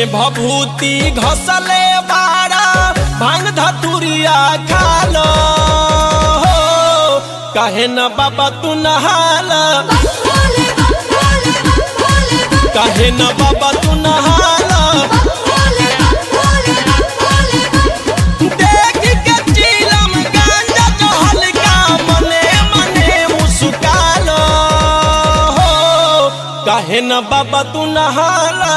भभूति घसले बाड़ा भांग धतुरिया खालो हो कहे न बाबा तू नहाला कहे न बाबा तू नहाला देख के चिलम गांजा जो हल्का मने मने मुस्कालो हो कहे न बाबा तू नहाला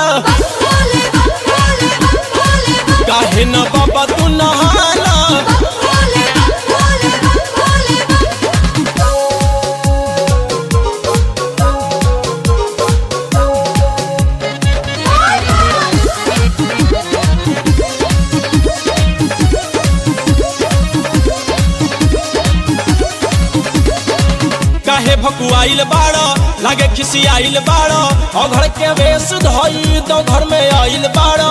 काहे न बाबा तू नहाला काहे भकुआइल बाड़ो लागे खिसियाइल बाड़ो और घर के वेश धोई तो घर में आइल बाड़ो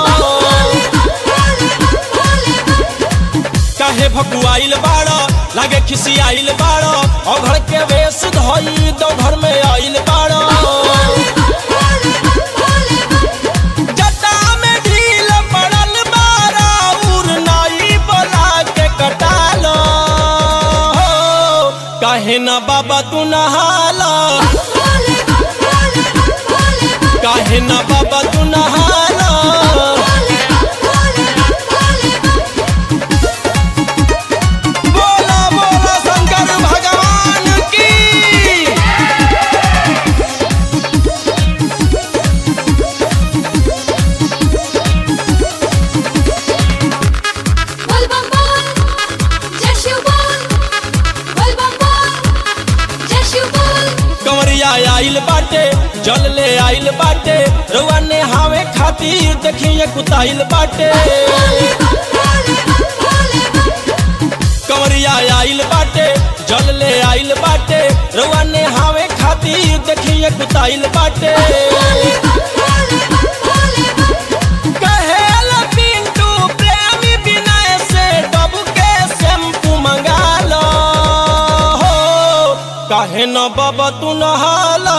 काहे भकुआइल बाड़ो लागे खिसियाइल बाड़ो और घर के वेश धोई तो घर में आइल बाड़ो जटा में ढील पड़ल बाड़ा उर नाई बोला के कटालो हो काहे न बाबा तू नहाला काहे न बाबा तू नहाला बोला बोला शंकर भगवान की बोल बम बोल जय शिव बोल बोल बम बोल जय शिव बोल कंवरिया आइल बाटे जल ले आइल बाटे रउआ ने हावे खातिर देखिए कुताइल बाटे कंवरिया आइल बाटे जल ले आइल बाटे रउआ ने हावे खातिर देखिए कुताइल बाटे कहेला पिंटू प्रेमी विनय से डब के शैम्पू मंगा लो हो काहे न बाबा तू नहाला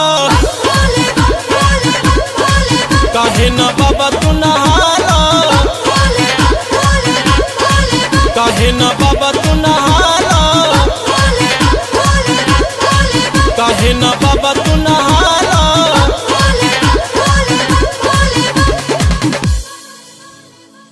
काहे न बाबा तू नहाला काहे न बाबा तू नहाला काहे न बाबा तू